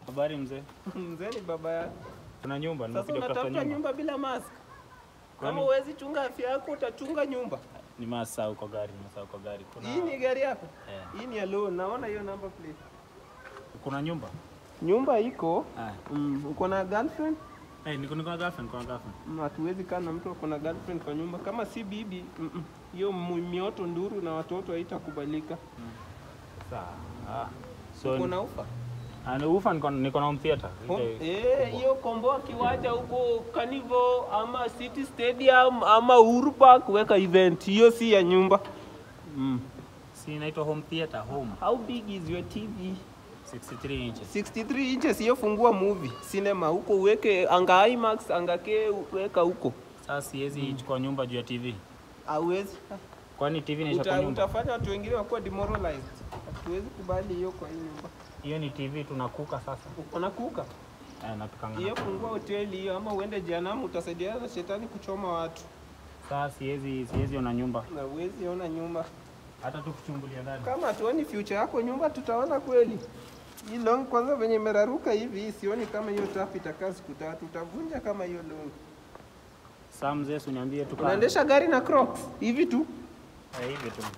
Habari mzee. Mzee ni baba yako. Kuna nyumba, Sasa nimekuja kutafuta unatafuta nyumba. nyumba bila mask. Kama Kwani- huwezi chunga afya yako utachunga nyumba. Nimesahau kwa gari, nimesahau kwa gari. Kuna Hii ni gari yako? Eh. Hii ni ya loan. Naona hiyo number plate. kuna nyumba? Nyumba iko. Ah. Mm, uko na girlfriend? Eh, niko niko na girlfriend, niko na girlfriend. Mm, Hatuwezi kaa na mtu ako na girlfriend kwa nyumba. Kama si bibi, mm, mm, hiyo mu- mioto nduru na watoto haitakubalika. Sawa. Ah. So Uko na ufa? ana ufa niko niko na home theater. Ho- Ile- Eh, hiyo komboa kiwanja huko Carnival ama City Stadium ama Uhuru Park weka event. Hiyo si ya nyumba. Mm. Si inaitwa home theater, home. How big is your TV? 63 inches. 63 inches hiyo fungua movie cinema huko uweke anga IMAX anga K weka huko. Sasa siwezi chukua nyumba juu ya TV. Hauwezi. Kwani TV inaisha kwa Uta, nyumba? utafanya watu wengine wakuwa demoralized. Hatuwezi kubali hiyo kwa hii nyumba. Hiyo ni TV tunakuka sasa. Uko na kuka. Eh, napikanga. Hiyo fungua hoteli hiyo ama uende jehanamu utasaidiana na shetani kuchoma watu. Sasa siwezi siwezi ona nyumba. Na uwezi ona nyumba. Hata tu kuchungulia ndani. Kama hatuoni future yako nyumba tutaona kweli. Hii long kwanza venye imeraruka hivi sioni kama hiyo trap itakaa siku tatu. Utavunja kama hiyo long. Sasa mzee, usiniambie tu kama- Unaendesha gari na Crocs hivi tu. Eh, hivi tu.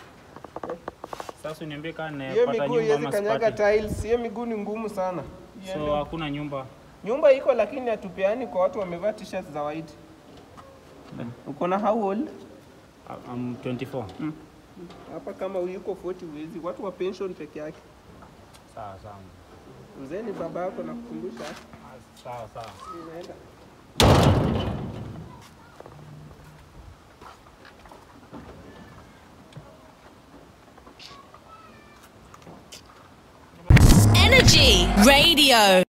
Sasa uniambie kama Hiyo nimepata miguu nyumba iwezi ama kanyaga sipati. tiles. Hiyo miguu ni ngumu sana. So hakuna nyumba. Nyumba iko lakini hatupeani kwa watu wamevaa t-shirts za white. Uko na how old? I- I'm 24. Hapa kama yuko 40 huwezi. Watu wa pension peke yake. Sawa sawa. Mzee ni baba yako na kukumbusha. Ah, Sawa sawa. Inaenda. Energy Radio.